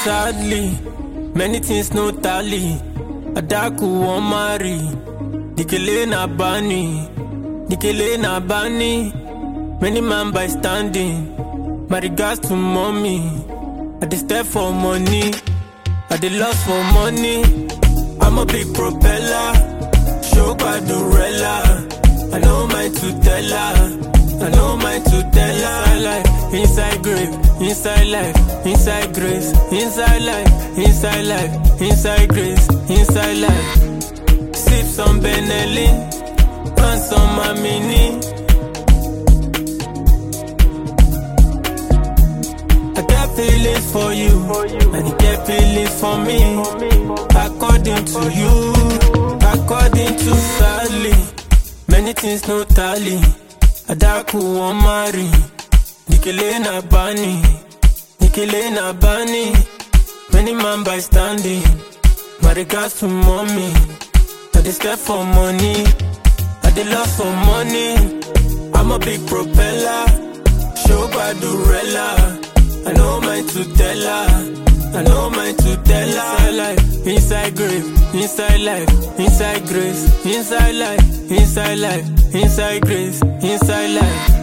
sadly, many things no tally. Adaku won't marry. Dikele na bani, Dikele na bani. Many man by standing. My regards to mommy. I dey step for money. I dey lost for money. I'm a big propeller. Show Badurella. I know my to tell her. I know my to tell her. Inside life, inside grave, inside life, inside grace, inside life, inside life, inside grace, inside life. Sip some Benelin, and some Mamini. I get feelings for you, and you get feelings for me. According to you, according to sadly, many things no tally. Adaku won't marry, Nikele na bani, Nikele na bani. Many man by standing, my regards to mommy. I dey step for money, I dey lost for money. I'm a big propeller, show Badurella. I know my to tell her. I know my to tell her. Inside life, inside grave, inside life, inside grace, inside life, inside life, inside grace, inside life.